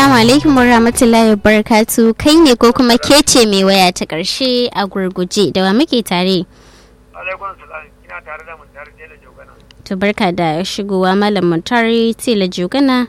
Assalamu alaikum wa rahmatullahi wa barakatu kai ne ko kuma ke ce mai waya ta ƙarshe a gurguje da wa muke tare. Alaikun salam ina tare da Muntari Tela Jogana. To barka da shigowa malam Muntari Tela Jogana.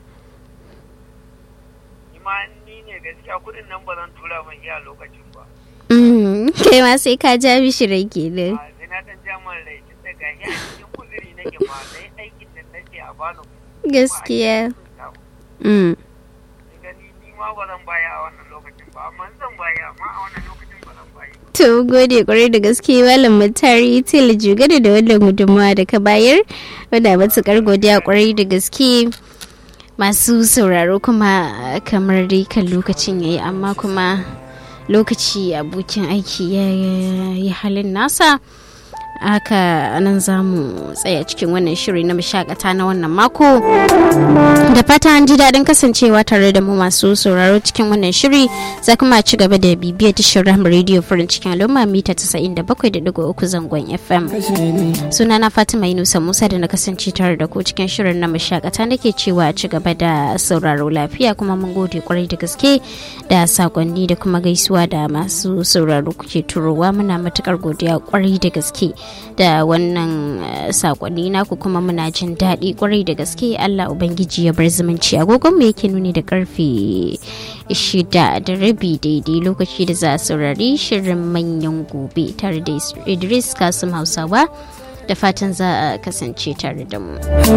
Ni ma ni ne gaskiya kudin nan ba zan tura mai iya lokacin ba. Kai ma sai ka ja mishi rai kenan. A sai na dan jaman rai tun daga ya cikin kuzuri nake ma sai aikin da nake a bano. Gaskiya. Mm. Ni gani ni ma ba zan baya a wannan lokacin ba amma zan baya amma a wannan lokacin ba zan baya. To gode kwarai da gaske malam Mutari Tela Jogana da wannan gudunmawa da ka bayar. Wanda matukar godiya kwarai da gaske. Masu sauraro kuma kamar dai kan lokacin yayi amma kuma lokaci abokin aiki ya yi halin nasa. haka nan za mu tsaya cikin wannan shiri na mashakata na wannan mako da fata an ji daɗin kasancewa tare da mu masu sauraro cikin wannan shiri za kuma ci gaba da bibiyar tashar rahama rediyo farin cikin al'umma mita 97.3 zangon fm suna na fatima yunusa musa da na kasance tare da ku cikin shirin na mashakata nake cewa ci gaba da sauraro lafiya kuma mun gode kwarai da gaske da sakonni da kuma gaisuwa da masu sauraro kuke turowa muna matukar godiya kwarai da gaske da wannan sakonni naku kuma muna jin daɗi kwarai da gaske Allah Ubangiji ya bar zumunci agogon mu yake nuni da karfe shida da rabi daidai lokaci da za a saurari shirin manyan gobe tare da Idris Kasim Hausawa da fatan za a kasance tare da mu.